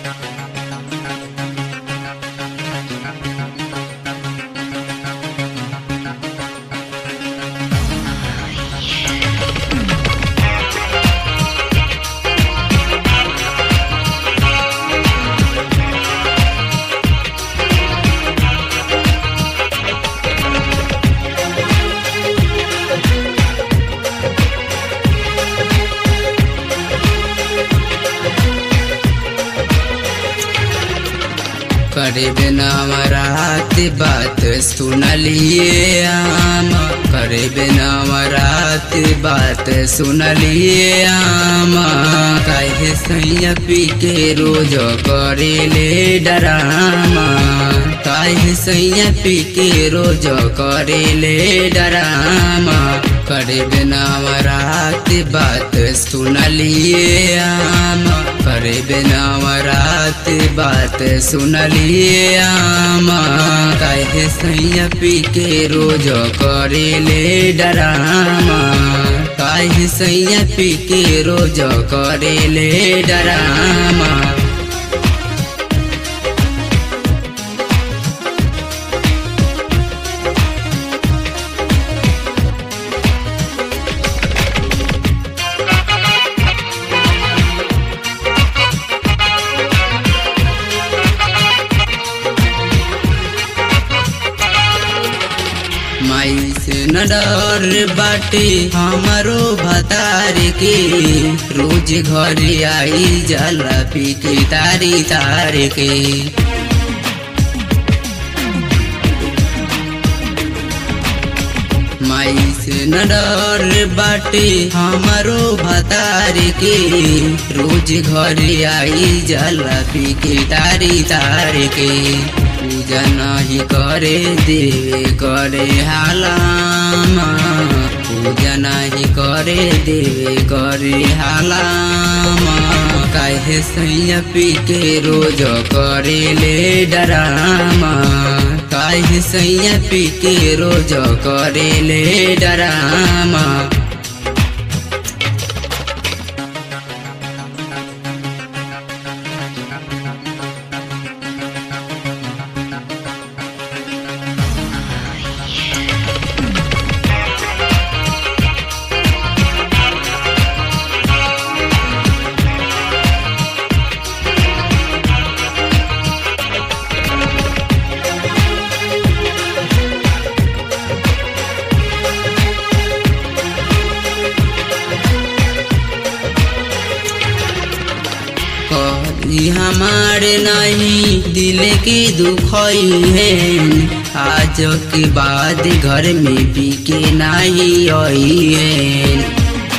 करे बिना रात बात सुनलिए आम करे बिना रात बात सुनलिए आम काहे सैया पी के रोज करे ले डरामा काहे सैया पी के रोज करे ले डरामा करे बिना रात बात सुनलिए आम करे बिना रात बात सुनलिए आम काहे सैया पी के रोज करे ले डरामा काहे सैया पी के रोज करे ले डरामा माई से न डर बाटे हमारो भतार के रोज घर आई जला पी के तारी तार के माई से न डर बाटे हमारो भतार के रोज घर आई जला पी के तारी तार के पूजा नहीं करे देवे करे हालामा पूजा नहीं करे देवे करे हालामा काहे सैया पी के रोज करे ले डरामा काहे सैया पी के रोज करे ले डरामा कही हमारे नहीं दिल की दुखई है आज के बाद घर में पी के नहीं आई है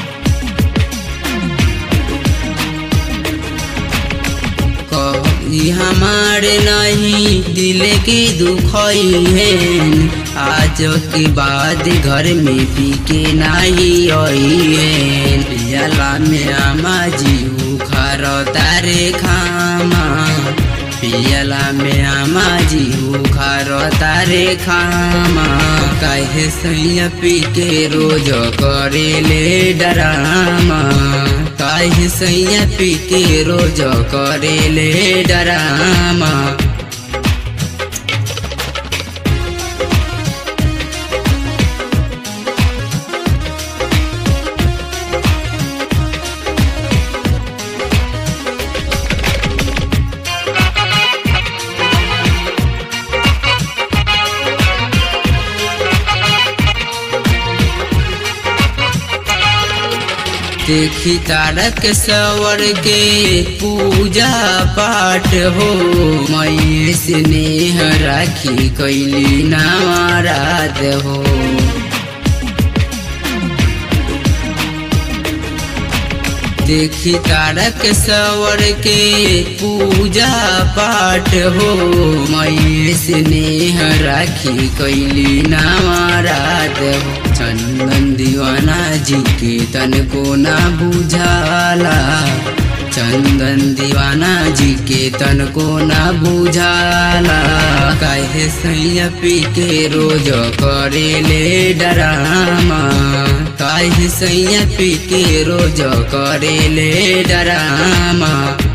कही हमारे नहीं दिल की दुखई है आज के बाद घर में पी के नहीं आई है पियाला में आमा जी उखार तारे खामा पियला में आमा जी उखार तारे खामा काहे सैया पी के रोज करे ले डरामा काहे सैया पी के रोज करे ले डरामा देखी तारक सवर के पूजा पाठ हो मई स्नेह राखी कैली नाराज हो देखी तारक सवर के पूजा पाठ हो मई स्नेह राखी कैली नाराज हो चंदन दीवाना जी के तन को ना बुझाला चंदन दीवाना जी के तन को ना बुझाला काहे सैया पी के रोज करे ले डरामा काहे सैया पी के रोज करे ले डरामा